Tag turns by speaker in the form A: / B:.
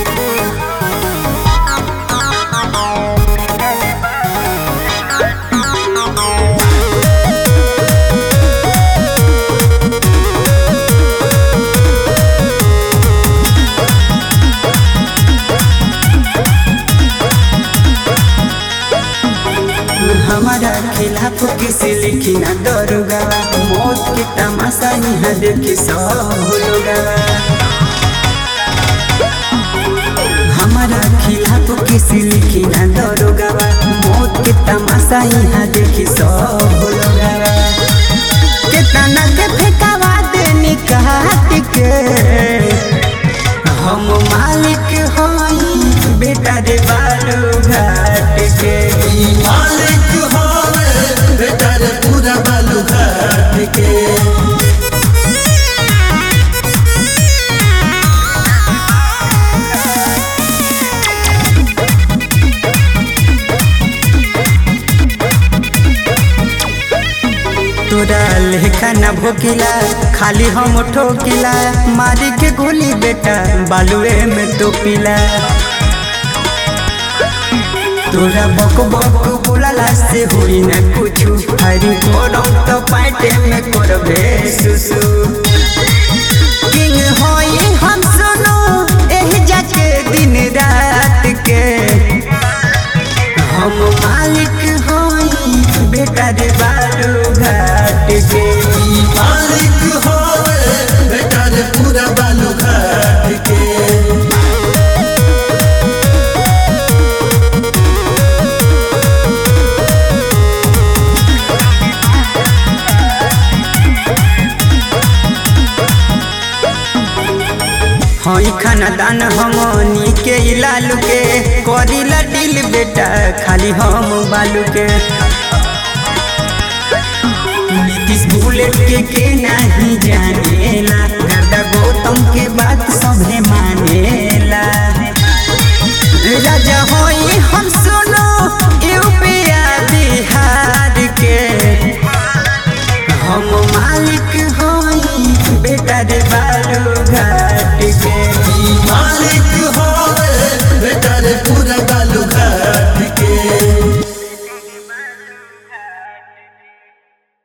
A: हमारा खिलाफ किसी लिखी ना दरोगा मौत के तमाशा यहाँ देखी सब लोगा हमारा खिलाफ किसी लिखी ना दरोगा मौत के तमाशा यहाँ देखी सब लोगा कितना के फेंकावा देनी काट के हम मालिक हई बेटा रे बालू घाट के
B: मालिक होवे बेटा रे पूरा बालू घाट के
A: तोरा लेखा न भोकिला खाली हम ठोकिला मारी के गोली बेटा बालुए में तो पिला तोरा बक बक बोलाला से हुई न कुछु हरी कोरम तो पाटे में करबे सुसु किंग होई हम सुनो एही जाके दिन रात के हम मालिक होई बेटा रे बालू घाट के
B: मालिक होवे बेटा रे पूरा बालू घाट के
A: हई खानदान हमनी के लालू के करीला दिल बेटा खाली हम बालू के नीतीश बुलेट के के नहीं जानेला गर्दा गौतम के बात सभे मानेला राजा होई हम